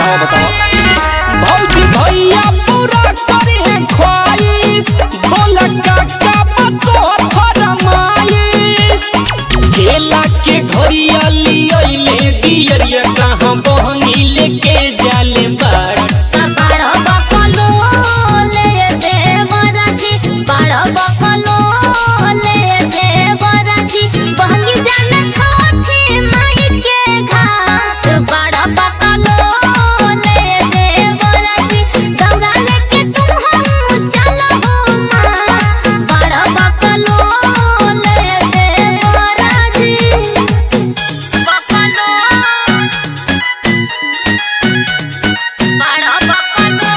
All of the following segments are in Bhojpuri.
बताओ बताओ भौजी भैया पूरा करी है ख्वाहिश बोला काका बतो फरमाइश केला के घरिया लियले दियरिया कहाँ बहनी लेके जाले बाड़ बाड़ बकलो ले देवराजी बाड़ बकलो ले देवराजी बहंगी जाने छठी माई के घाट बाड़ बकलो ले देवराजी दौड़ा लेके तुम हम चलो माँ बाड़ बकलो ले देवराजी बकलो बाड़ बकलो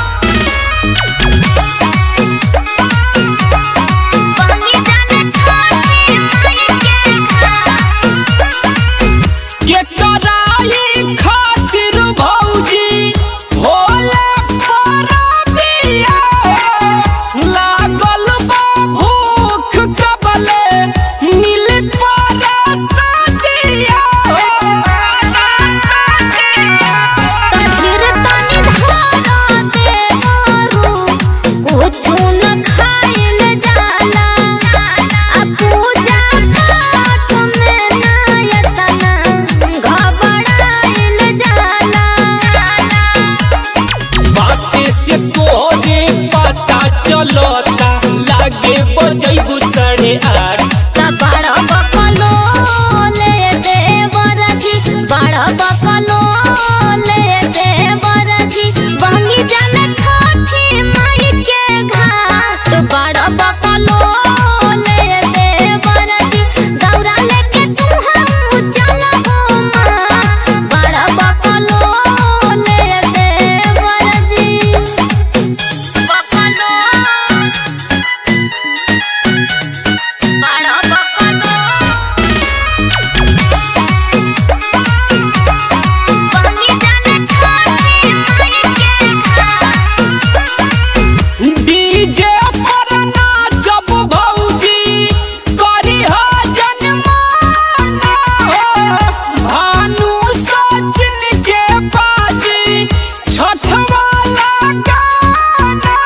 बहंगी जाने छठी माई के घाट के कराई खातिर भौजी भोले परबिया लागल बा भूख कबले मिल पर सजिया तधिर तनि धारा देवरु कुछु न खाइल जाला आ पूजा पाठ में नायतना घबराइल जाला बाते से तोरे पता चलता लागे बजैबू साढ़े आठ त बड़ बकलो ले देवरजी बड़ बकलो ले देवरजी बहंगी जाने छठी माई के घाट बड़ बकलो ले देवरजी दौड़ा लेके तू हम चलो माँ बड़ बकलो ले देवरजी बकलो बड़ बकलो बहंगी जाने छठी माई के घाट डीजे पर नाचब भौजी करी हो जनमाना हो भानु सचिन के बाजी छठ वाला गाना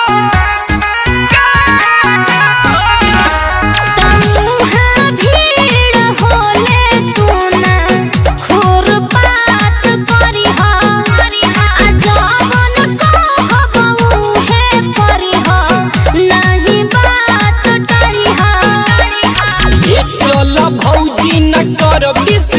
तमुहा भीड़ होले तू ना खुरपात करिह आ जवन कहबऊ हे करिह नहीं बात डरिह ये चल भौजी न कर बिस